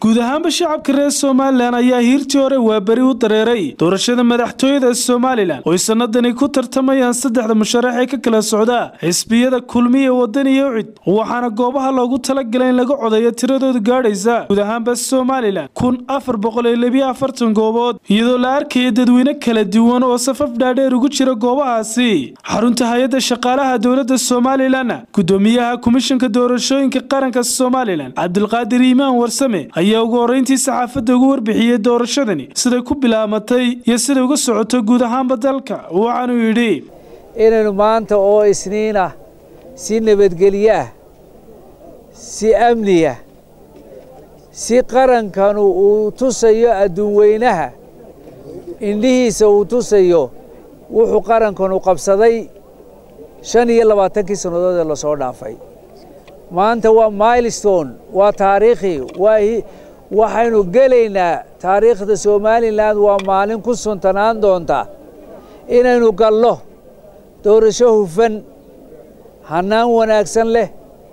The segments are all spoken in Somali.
guud ahaanba shacabka reer somalilan ayaa hiirtii hore waaberi u dareeray doorashada madaxtooyada somalilan oy sanadani ku tartamayaan saddexda musharax ee ka kala socda xisbiyada kulmiya wadani iyo cid waxaana goobaha loogu talagalay in laga codeeyo tiradooda gaadhaysa guud ahaanba somalilan kun afar boqol iyo labiyo afartan goobood iyadoo la arkaya dadweyne kala duwan oo safaf dhaadheer ugu jira goobahaasi xarunta hay-adda shaqaalaha dowladda somalilan gudoomiyaha komishanka doorashooyinka qaranka somalilan cabdulqaadir iimaan warsame ayaa ugu horreyntii saxaafadda ugu warbixiyey doorashadani siday ku bilaamatay iyo siday uga socoto guud ahaanba dalka waxaanuu yidhi inaynu maanta oo isniin ah si nabadgelyo ah si amniya si qarankanu uu tusayo adduun weynaha indhihiisa uu tusayo wuxuu qarankanu qabsaday shan iyo labaatankii sannadood ee lasoo dhaafay maanta waa milestone waa taariikhi waxaynu gelaynaa taariikhda somalilan waa maalin ku suntanaan doonta inaynu gallo doorasho hufan hannaan wanaagsan leh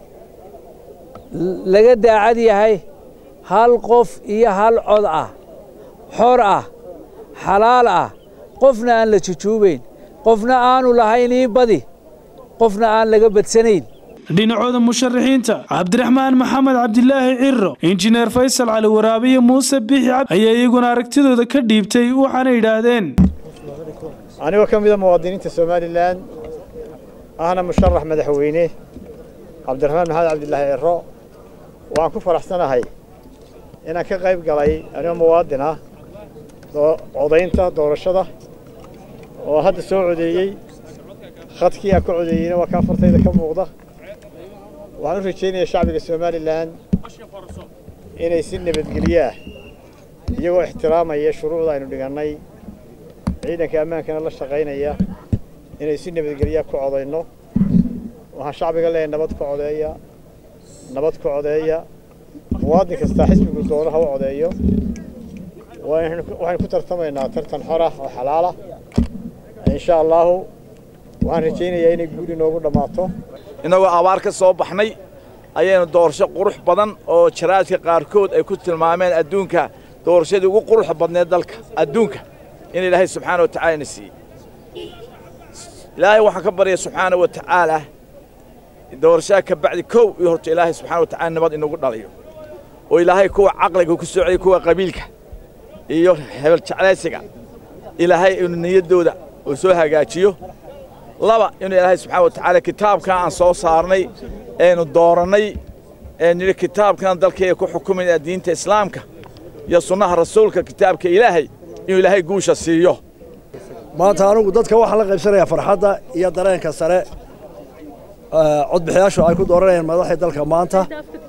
laga daacad yahay hal qof iyo hal cod ah xor ah xalaal ah qofna aan la jujuubayn qofna aanu lahayn ii badi qofna aan laga badsanayn dhinacooda musharaxiinta cabdiraxmaan maxamed cabdilaahi ciro injineer faysal cali waraabiyo muuse bixi ayaa iyaguna aragtidooda ka dhiibtay waxaana yidhaahdeen anigoo ka mida muwaadiniinta somalilan ahna musharax madaxweyne cabdiraxmaan maxamed cabdilaahi ciro waan ku faraxsanahay inaan ka qayb galay anigoo muwaadin ah codaynta doorashada oo hadda soo codeeyey khadkii aan ka codeeyeyna waa kaa fartayda ka muuqda waxaan u rajaynayaa shacbiga somalilan inay si nabadgelyo ah iyagoo ixtiraamaya shuruucda aynu dhigannay ciidanka ammaankana la shaqaynaya inay si nabadgelyaa ku codayno waxaan shacbiga leeyahay nabad ku codeeya nabad ku codeeya muwaadin kastaa xisbigu doono ha u codeeyo waxaynu ku tartamaynaa tartan xor ah oo xalaala insha allaahu waxaan rajaynayaa inay guud inoogu dhammaato innagoo abaar ka soo baxnay ayaynu doorasho qurux badan oo jaraadka qaarkood ay ku tilmaameen adduunka doorashadii ugu quruxa badneed dalka adduunka in ilaahay subxaana wa tacala ina siiyey ilaahay waxaan ka baryaya subxaana wa tacaala doorashada ka bacdi kow iyo horta ilaahay subxana wa tacala nabad inagu dhaliyo oo ilaahay kuwa caqliga ku socday kuwa qabiilka iyo hebel jeclaysiga ilaahay inuu niyaddooda uu soo hagaajiyo laba inuu ilaahay subxana wa tacaala kitaabkan aan soo saarnay eenu doorannay ee nidhi kitaabkan dalkayga ku xukumayna diinta islaamka iyo sunnaha rasuulka kitaabka ilaahay inuu ilaahay guusha siiyo maanta anugu dadka waxaa la qaybsanayaa farxadda iyo dareenka sare codbixiyaashu ay ku dooranayaan madaxii dalka maanta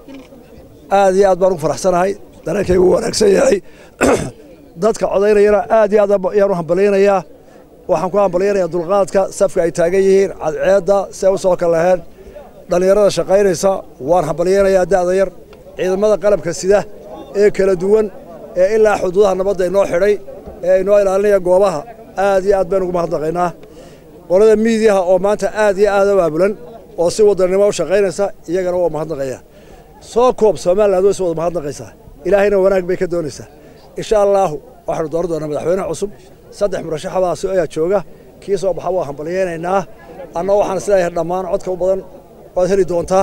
aad iyo aad baan ugu faraxsanahay dareenkaygu u wanaagsan yahay dadka codaynayana aad iyo aad ayaan u hambalyaynayaa waxaan ku hambalyaynayaa dulqaadka safka ay taagan yihiin cadceedda see u soo kalaheen dhallinyarada shaqaynaysa waan hambalyaynayaa da'da yar ciidamada qalabka sida ee kala duwan ee ilaa xuduudaha nabadda inoo xidhay ee inoo ilaalinaya goobaha aad iyo aad baynu ugu mahadnaqaynaa qolada miidiyaha oo maanta aad iyo aad u aabulan oo si wadannimo u shaqaynaysa iyagana waa mahadnaqaya soo koob somaliland way si wada mahadnaqaysaa ilaahayna wanaag bay ka doonaysaa insha allaahu waxaanu dooran doonaa madaxweyne cusub saddex murashaxadaasi ayaa jooga kii soo baxa waa hambalyaynaynaa anna waxaan isleeyahay dhammaan codka u badan waad heli doontaa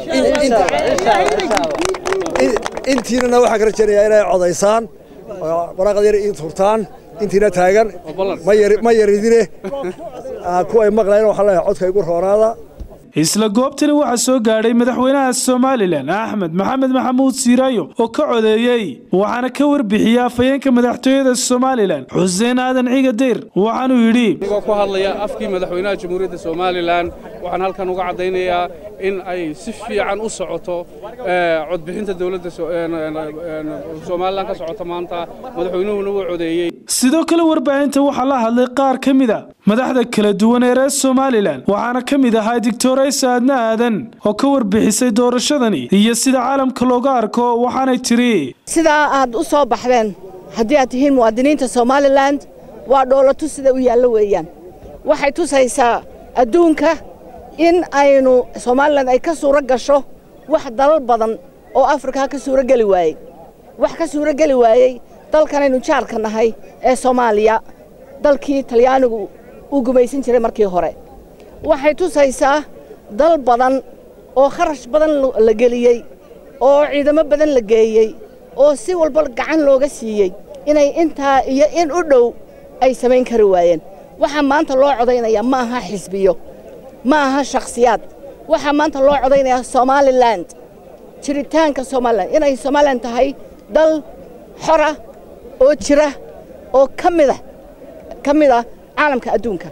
intiinana waxaan ka rajaynayaa inay codaysaan waraaqad yar ii turtaan intiina taagan ma yaridine kuway maqlayn waxaan leeyahay codka igu roonaada isla goobtani waxaa soo gaadhay madaxweynaha somalilan axmed maxamed maxamuud siiraayo oo ka codeeyey waxaana ka warbixiyey afhayeenka madaxtooyada somalilan xuseen aadan ciga dayr waxaanuu yidhi anigoo ku hadlaya afkii madaxweynaha jamhuuriyadda somalilan waxaan halkan uga caddaynayaa in ay si fiican u socoto codbixinta dowladda somalilan ka socota maanta madaxweynuhuna wuu codeeyey sidoo kale warbaahinta waxaa la hadlay qaar ka mid a madaxda kala duwan ee reer somalilan waxaana ka mid ahaa dictoraysa aadna aadan oo ka warbixisay doorashadani iyo sida caalamka looga arko waxaanay tiri sidaa aad u soo baxdeen haddii aad tihiin muwaadiniinta somalilan waa dhoolatu sida u yaallo weeyaan waxay tusaysaa adduunka in aynu somalilan ay ka suuro gasho wax dalal badan oo afrika ka suuro geli waayey wax ka suuro geli waayey dalkanaynu jaarka nahay ee soomaaliya dalkii talyaanigu uu gumaysan jiray markii hore waxay tusaysaa dal badan oo kharash badan la geliyey oo ciidamo badan la geeyey oo si walba gacan looga siiyey inay intaa iyo in u dhow ay samayn kari waayeen waxaa maanta loo codaynayaa ma aha xisbiyo ma aha shakhsiyaad waxaa maanta loo codaynayaa somalilan jiritaanka somalilan inay somalilan tahay dal xora oo jira oo ka mida ka mid ah caalamka adduunka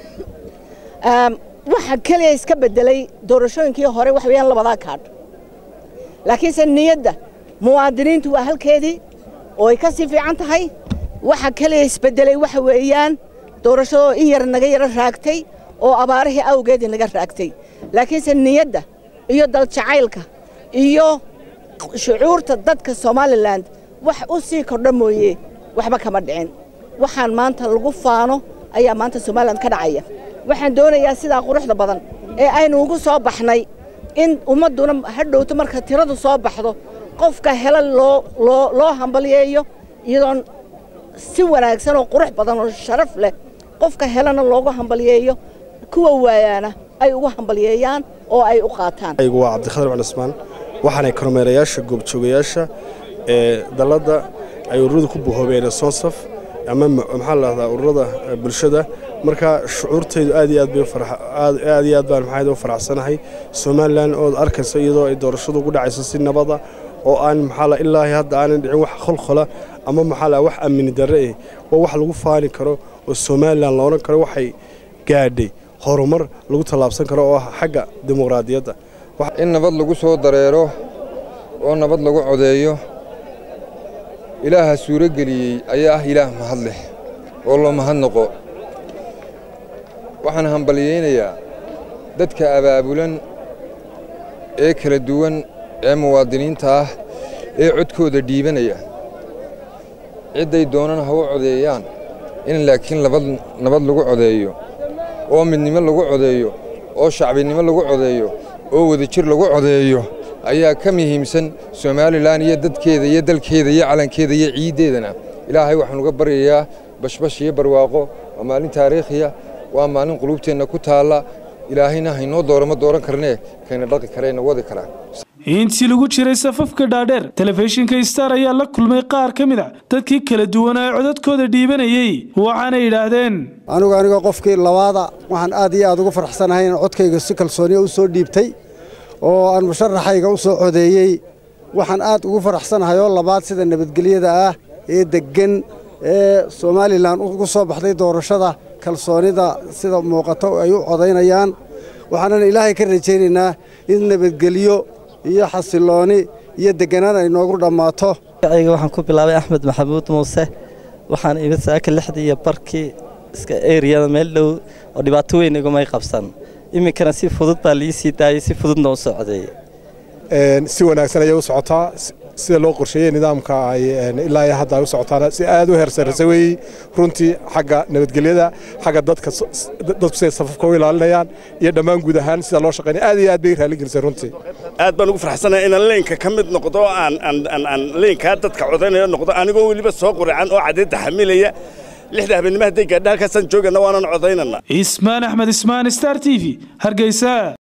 waxa keliya iska beddelay doorashooyinkii hore wax weeyaan labadaa kaadh laakiinse niyadda muwaadiniintu waa halkeedii oo ay ka sii fiican tahay waxa keliya isbeddelay waxa weeyaan doorashadoo in yar naga yaro raagtay oo abaarihii awgeedii naga raagtay laakiinse niyadda iyo daljacaylka iyo shucuurta dadka somalilan wax u sii kordha mooye waxba kama dhicin waxaan maanta lagu faano ayaa maanta somalilan ka dhacaya waxaan doonayaa sidaa quruxda badan ee aynu ugu soo baxnay in ummadduna hadhowto marka tiradu soo baxdo qofka hela loo loo loo hambalyeeyo iyadoon si wanaagsan oo qurux badan oo sharaf leh qofka helana loogu hambalyeeyo kuwa waayaana ay ugu hambalyeeyaan oo ay u qaataan aygu waa cabdikhadir cali cusmaan waxaanay kormeerayaasha goobjoogayaasha ee dalladda ay ururadu ku buhoobeen sonsaf ama maxaa la dhahdaa ururada bulshada marka shucuurtaydu aad iyo aad bay aad iyo aad baan maxaa u faraxsanahay somalilan ood arkayso iyadoo ay doorashadu ugu dhacayso si nabada oo aan maxaa la ilaahi hadda aanan dhicin wax kholkhola ama maxaa la wax amni darre eh waa wax lagu faani karo oo somalilan la odhan karo waxay gaadhay horumar lagu tallaabsan karo oo ah xagga dimuqraadiyadda in nabad lagu soo dareero oo nabad lagu codeeyo ilaaha suuro geliyey ayaa ah ilaah mahad leh oo loo mahadnaqo waxaan hambalyaynayaa dadka abaabulan ee kala duwan ee muwaadiniinta ah ee codkooda dhiibanaya cidday doonana ha u codeeyaan in laakiin nabad lagu codeeyo oo midnimo lagu codeeyo oo shacbinimo lagu codeeyo oo wadajir lagu codeeyo ayaa ka muhiimsan somalilan iyo dadkeeda iyo dalkeeda iyo calankeeda iyo ciiddeedana ilaahay waxaan uga baryayaa bashbash iyo barwaaqo waa maalin taariikhiya waa maalin qulubteenna ku taalla ilaahayna haynoo doorama dooran karnee kayna dhaqi karayna wadi karaa intii lagu jiray safafka dhaadheer telefishinka star ayaa la kulmay qaar ka mid a dadkii kala duwanaa ee codadkooda dhiibanayey waxaanay yidhaahdeen anigu anigoo qofkii labaada waxaan aad iyo aad ugu farxsanahay in codkayga si kalsooniya u soo dhiibtay oo aan musharaxayga u soo codeeyey waxaan aad ugu faraxsanahay oo labaad sida nabadgelyada ah ee deggan ee somalilan ugu soo baxday doorashada kalsoonida sida muuqato ay u codaynayaan waxaanan ilaahay ka rajaynaynaa in nabadgelyo iyo xasilooni iyo deganaan ay noogu dhammaato ayga waxaan ku bilaabay axmed maxamuud muuse waxaan imid saaka lixdii iyo barkii iska eriyada meel dhow oo dhibaato weyn igumay qabsan iminkana si fudud baa lii sii daayey si fududna u socday si wanaagsan ayay u socotaa sida loo qorsheeyey nidaamka ay ilaa iyo hadda ay u socotaan si aad u heersarrisa weeyey runtii xagga nabadgelyada xagga dadka dadku siday safafka u ilaalinayaan iyo dhammaan guud ahaan sida loo shaqeynaya aad iyo aad bay raalli gelisay runtii aad baan ugu farxsanahay inaan leenka ka mid noqdo aan aan aan leenkaa dadka codaynaya noqdo anigoo weliba soo quracan oo caddeedda xamilaya lixda habeenimo hadday gaadha halkaasaan joogana waanan codaynana ismaan axmed ismaan star t v hargeysa